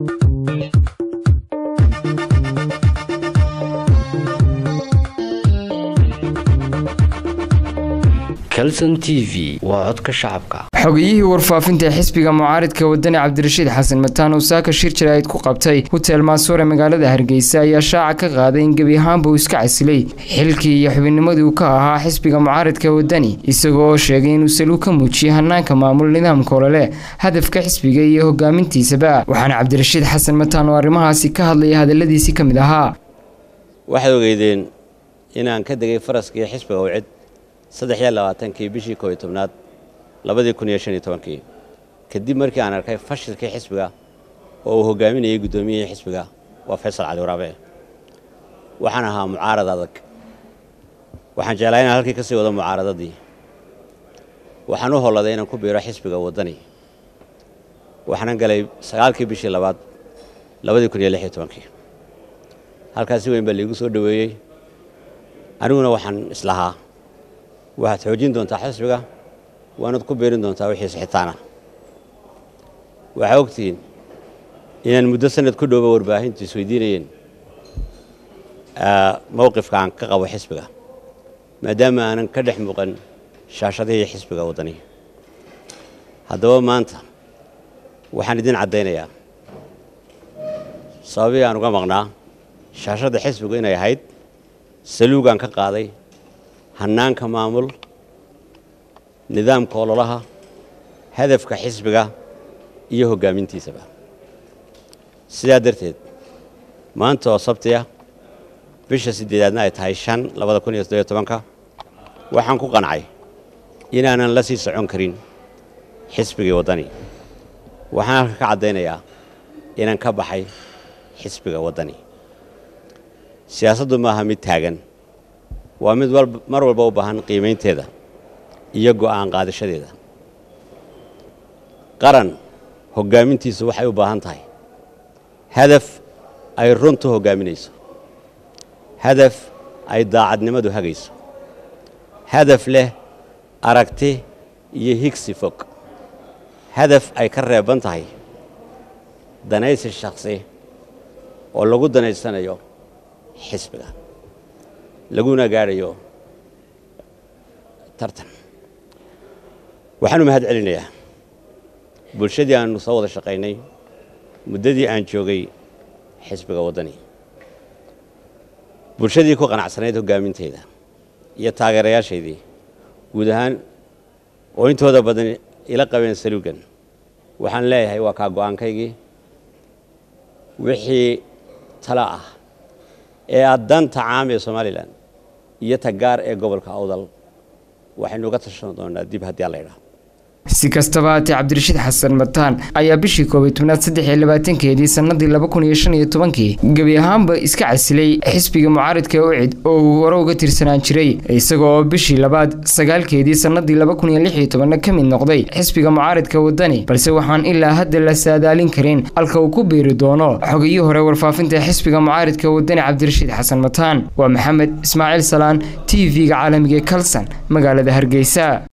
calson t v waa codka shacabka xogiyihii warfaafinta ee xisbiga mucaaridka wadani cabdirashiid xasan mataan uu saaka shir jaraa'id ku qabtay hutel maasuure magaalada hargeysa ayaa shaaca ka qaaday in gebi ahaanba uu iska casilay xilkii iyo xubinnimadii uu ka ahaa xisbiga mucaaridka wadani isagoo oo sheegay inuu saluu ka muujiyey hanaanka maamul nidaamka olole hadafka xisbiga iyo hogaamintiisaba waxaana cabdirashiid xasan mataan oo arrimahaasi ka hadlaya hadaladiisii ka mid ahaa waxaad ogeydeen inaan ka degay faraskii xisbiga wcid saddex iyo labaatankii bishii koob iyo tobnaad labadii kun iyo shan iyo tobankii kadib markii aan arkay fashilkii xisbiga oo uu hogaaminayay guddoomiyihii xisbiga waa faysal cali waraabe waxaan ahaa mucaarad adag waxaan jeclaa inaan halkii ka sii wado mucaaradadii waxaan u holladay inaan ku biiro xisbiga waddani waxaanan galay sagaalkii bishii labaad labadii kun iyo lix iyo tobankii halkaas si weyn baa laigu soo dhoweeyey aniguna waxaan islahaa waxaad xoojin doontaa xisbiga waanaad ku beerin doontaa wixii sixitaana waxaa ogtihiin inaan muddo sanad ku dhowba warbaahintu isweydiinayeen mowqifka aan ka qabo xisbiga maadaama aanan ka dhex muuqan shaashadihii xisbiga waddani haddaba maanta waxaan idin caddaynayaa sababii aan uga maqnaa shaashadda xisbigu inay ahayd saluugaan ka qaaday hannaanka maamul nidaamka ololaha hadafka xisbiga iyo hoggaamintiisaba sidaa darteed maanta oo sabtiya bisha siddeedaadna ay tahay shan labada kun iyo soddobiyo tobanka waxaan ku qancay inaanan la sii socon karin xisbigii waddani waxaan halka ka caddaynayaa inaan ka baxay xisbiga waddani siyaasaddu maaha mid taagan waa mid mar walba u baahan qiimaynteeda iyo go'aan qaadashadeeda qaran hoggaamintiisu waxay u baahan tahay hadaf ay runtu hoggaaminayso hadaf ay daacadnimadu hagayso hadaf leh aragti iyo higsi fog hadaf ay ka reeban tahay danaysi shakhsi oo lagu danaysanayo xisbiga laguna gaadhayo tartan waxaan u mahad celinayaa bulshadii aanu soo wada shaqaynay muddadii aan joogay xisbiga waddani bulshadii ku qanacsanayd hoggaaminteeda iyo taageerayaashaydii guud ahaan oo intooda badan ila qabeen saluugan waxaan leeyahay waa kaa go'aankaygii wixii tala ah ee aad danta caam ee somalilan iyo tagaar ee gobolka awdal waxaynu uga tashan doonaa dib haddii alla idhaah si kastaba haatee cabdirashiid xasan mataan ayaa bishii koobiy tobnaad saddex iyo labaatankeedii sannadii laba kun iyo shan iyo tobankii gebi ahaanba iska casilay xisbiga mucaaridka ucid oo uu hore uga tirsanaan jiray isagoo oo bishii labaad sagaalkeedii sannadii laba kun iyo lix iyo tobanna ka mid noqday xisbiga mucaaridka waddani balse waxaan ilaa hadda la saadaalin karin halka uu ku biiri doono xogiyii hore warfaafinta xisbiga mucaaridka waddani cabdirashiid xasan mataan waa maxamed ismaaciil salaan t v-ga caalamiga ee kalson magaalada hargeysa